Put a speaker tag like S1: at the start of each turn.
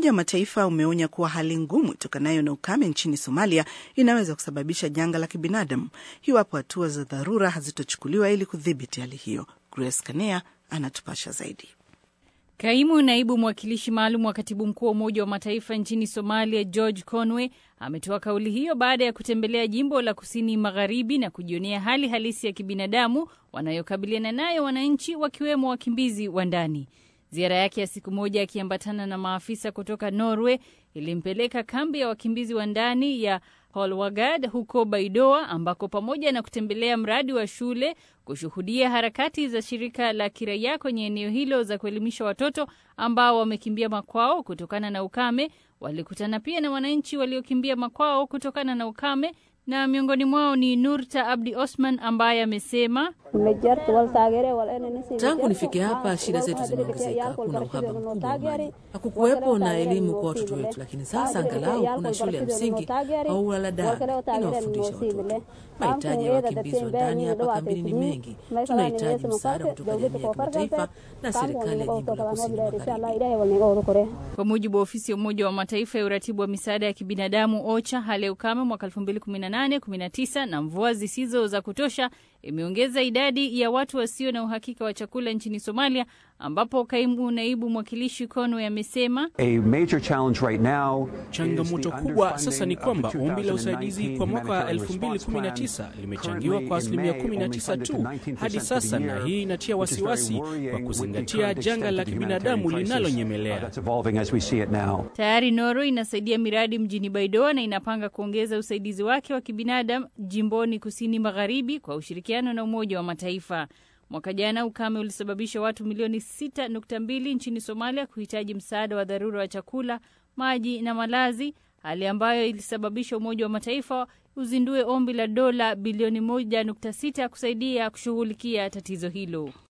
S1: Umoja wa Mataifa umeonya kuwa hali ngumu itokanayo na ukame nchini Somalia inaweza kusababisha janga la kibinadamu iwapo hatua za dharura hazitochukuliwa ili kudhibiti hali hiyo. Grace Kanea anatupasha zaidi.
S2: Kaimu naibu mwakilishi maalum wa katibu mkuu wa Umoja wa Mataifa nchini Somalia, George Conway, ametoa kauli hiyo baada ya kutembelea jimbo la kusini magharibi na kujionea hali halisi ya kibinadamu wanayokabiliana nayo wananchi, wakiwemo wakimbizi wa ndani. Ziara yake ya siku moja akiambatana na maafisa kutoka Norway ilimpeleka kambi ya wakimbizi wa ndani ya Holwagad huko Baidoa, ambako pamoja na kutembelea mradi wa shule, kushuhudia harakati za shirika la kiraia kwenye eneo hilo za kuelimisha watoto ambao wamekimbia makwao kutokana na ukame, walikutana pia na wananchi waliokimbia makwao kutokana na ukame na miongoni mwao ni Nurta Abdi Osman ambaye amesema
S3: tangu nifike hapa shida zetu zimeongezeka. Kuna uhaba mkubwa wa maji, hakukuwepo na elimu kwa watoto wetu, lakini sasa angalau kuna shule ya msingi au waladani inawafundisha watoto. Mahitaji ya wakimbizi wa ndani hapa kambini ni mengi. Tunahitaji msaada kutoka jamii ya kimataifa na serikali ya jimbo la kusini magharibi.
S2: Kwa mujibu wa ofisi ya Umoja wa Mataifa ya uratibu wa misaada ya kibinadamu OCHA, hali ya ukame mwaka 2018 19 na mvua zisizo za kutosha imeongeza idadi ya watu wasio na uhakika wa chakula nchini Somalia, ambapo kaimu naibu mwakilishi Conway amesema
S4: right changamoto kubwa sasa ni kwamba ombi la usaidizi kwa mwaka wa 2019 limechangiwa kwa asilimia 19 tu hadi sasa, na hii inatia wasiwasi kwa kuzingatia janga la kibinadamu linalonyemelea.
S2: Tayari Norway inasaidia miradi mjini Baidoa na inapanga kuongeza usaidizi wake wa kibinadamu jimboni kusini magharibi kwa ushirikiano na Umoja wa Mataifa. Mwaka jana ukame ulisababisha watu milioni 6.2 nchini Somalia kuhitaji msaada wa dharura wa chakula, maji na malazi, hali ambayo ilisababisha Umoja wa Mataifa uzindue ombi la dola bilioni 1.6 kusaidia kushughulikia tatizo hilo.